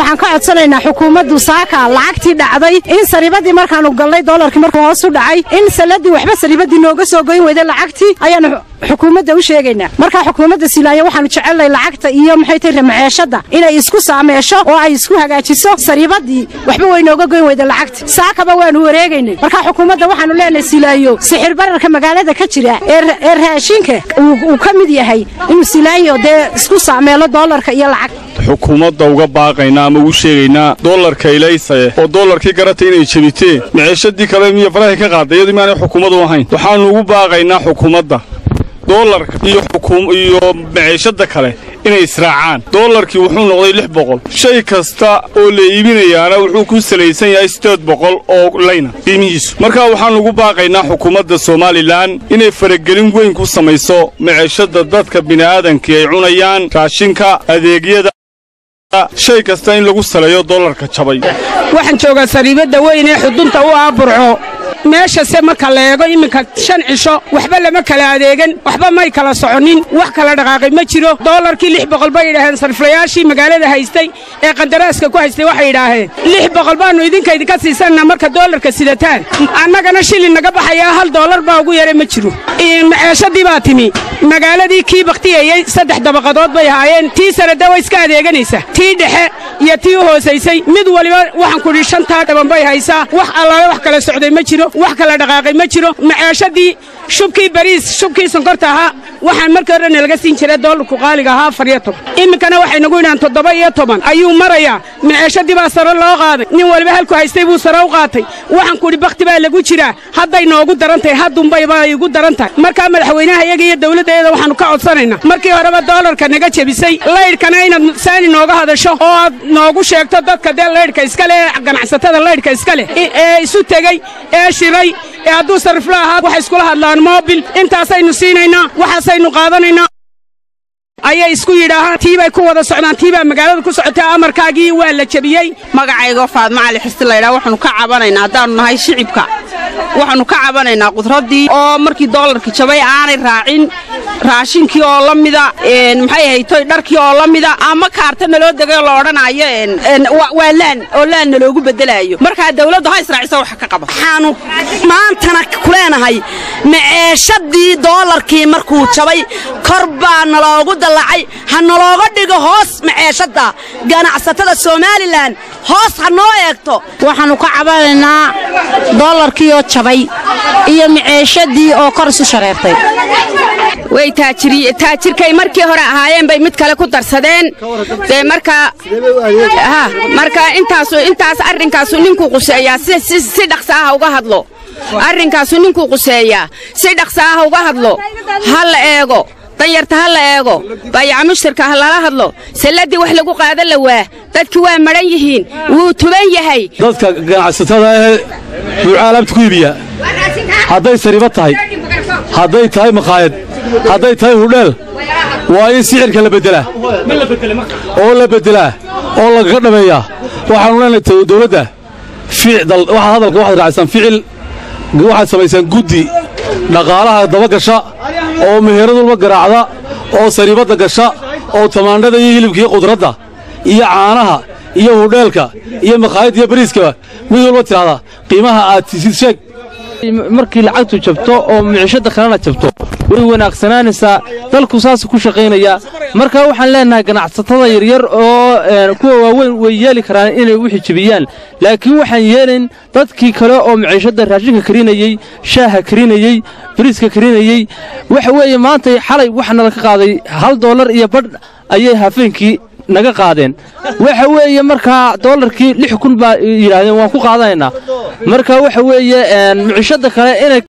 waxaan ka codsanaynaa xukuumaddu saaka lacagtii dhacday in saribadii markaanu galnay doolarkii markuu hoos u dhacay in saladii waxba saribadii nooga soo goyn weyday lacagtii ayaanu xukuumadda u sheegaynaa markaa xukuumadda silaayo waxaanu jecelnahay lacagta iyo maxay tahay ramaceeshadda inay isku saameesho oo ay isku hagaajiso saribadii waxba way nooga goyn weyday lacagta saakaba waanu wareegaynay markaa xukuumadda waxaanu leenahay silaayo sixir bararka magaalada ka jira ee raashinka uu ka mid yahay inuu silaayo dee isku saameelo doolarka iyo lacag xukuumadda uga baaqaynaa ama ugu sheegaynaa doolarka ilaysaye oo doolarkii garatay inay jebiteen maciishadii kale miyo farahay ka qaaday iyadii maanay xukuummadu ahayn waxaannu ugu baaqaynaa xukuumadda doolarka iyo iyo maciishadda kale inay israacaan doolarkii wuxuu noqday lix boqol shay kasta oo la iibinayaana wuxuu ku salaysan yahay siddeed boqol oo layna qiimihiisu markaa waxaannu ugu baaqaynaa xukuumadda somalilan inay faragelin weyn ku samayso maciishadda dadka bini'aadankii ay cunayaan raashinka adeegyada shay kasta in lagu saleeyo doolarka jabay waxaan joogaa sariibadda weyn ee xudunta u ah burco meeshase marka la eego iminka shan cisho waxba lama kala adeegan waxba may kala soconin wax kala dhaqaaqay ma jiro doolarkii lix boqol bay yidhaaheen sariflayaashii magaalada haystay ee qandaraaska ku haystay waxay yidhaaheen lix boqol baannu idinka idinka siisanna marka doolarka sidataan annagana shilin naga baxayaa hal doolar baa ugu yaray ma jiro maceeshadii baa timi magaaladii kii bakhtiyeeyey saddex dabaqadood bay ahaayeen tii sanada way iska adeeganaysa tii dhexe iyo tii u hoosaysay mid waliba waxaan kudhi shantaa dhaban bay haysaa wax allaale wax kala socday ma jiro wax kala dhaqaaqay ma jiro maceeshadii shubkii bariis shubkii sonkorta ahaa waxaan markii hore nalaga siin jiray doolarku qaaliga ahaa afar iyo toban iminkana waxay nagu yidhahaan toddoba iyo toban ayuu marayaa maceeshadii baa sare loo qaaday nin waliba halku haystay buu sare u qaatay waxaan kudhi bakhti baa lagu jiraa hadday noogu daran tahay haddunbayba igu daran tahay markaa madaxweynaha iyaga iyo dawladdaeeda waxaannu ka codsanaynaa markii horeba doolarka naga jebisay laydhkana inaad saani nooga hadasho oo aad noogu sheegto dadka dee laydhka iskale ee ganacsatada laydhka iska leh ee isu tegey ee shiray ee hadduu sarifla ahaa waxay iskula hadlaan moobil intaasaynu siinaynaa waxaasaynu qaadanaynaa ayay isku yidhaahaan tii bay ku wada socdaan tii baa magaalada ku socotay amarkaagii waa la jebiyey magacaygo faadma cali xirsi laydhaa waxaanu ka cabanaynaa haddaannu nahay shicibka waxaannu ka cabanaynaa qudraddii oo markii doolarkii jabay aanay raacin raashinkii oo la mida maxay haytoy dharkii oo la mida ama kaarta naloo degay oo la odhanaayo waa laan oo laan naloogu beddelaayo markaa dawladdu ha israacisa wax ka qaba waxaanu maantana ku leenahay maceeshadii doolarkii markuu jabay kor baa naloogu dallacay ha nalooga dhigo hoos maceeshadda ganacsatada somalilan hoos ha noo eegto waxaannu ka cabanaynaa doolarkiioo jabay iyo maceeshadii oo kor isu shareertay way taajirkay markii hore ahaayeen bay mid kale ku darsadeen dee markaa markaa intaasu intaas arrinkaasu ninkuu quseeyaa si dhaqsa ah uga hadlo arrinkaasu ninkuu quseeyaa si dhaqsa ah uga hadlo ha la eego danyarta ha la eego baayaca mushtarka ha lala hadlo salladii wax lagu qaadan la waa dadki waa madhan yihiin wuu tuban yahay dadka ganacsatada ahee buucaalaabta ku iibiya hadday sariiba tahay hadday tahay makhaayad hadday tahay hudheel waa in sixirka la beddelaa oo la beddelaa oo lagaga dhameeyaa waxaanu leenahay dawladda waxaad hadalka waxaad raacisaan ficil waxaad samaysaan guddi dhaqaalaha daba gasha oo meheradulba garaacda oo sariibadda gasha oo tamaandhada iyo hilibka iyo qudradda iyo caanaha iyo hudheelka iyo makhaayadda iyo bariiskaba mid walba tidhahdaa qiimaha aad tisid sheeg markii lacagtu jabto oo micishadda kalena jabto way wanaagsanaanaysaa dalku saas ku shaqaynaya marka waxaan leenahay ganacsatada yaryar oo kuwa waaweyn way yeeli karaan inay wixii jebiyaan laakiin waxaan yeelayn dadkii kale oo miciishadda raashinka karinayey shaaha karinayey bariiska karinayey waxa weeye maanta xalay waxaa nala ka qaaday hal doolar iyo badh ayay hafeenkii naga qaadeen waxa weeye markaa doolarkii lix kun baa yidhaahdeen waan ku qaadanaynaa marka waxa weeye micishadda kale inay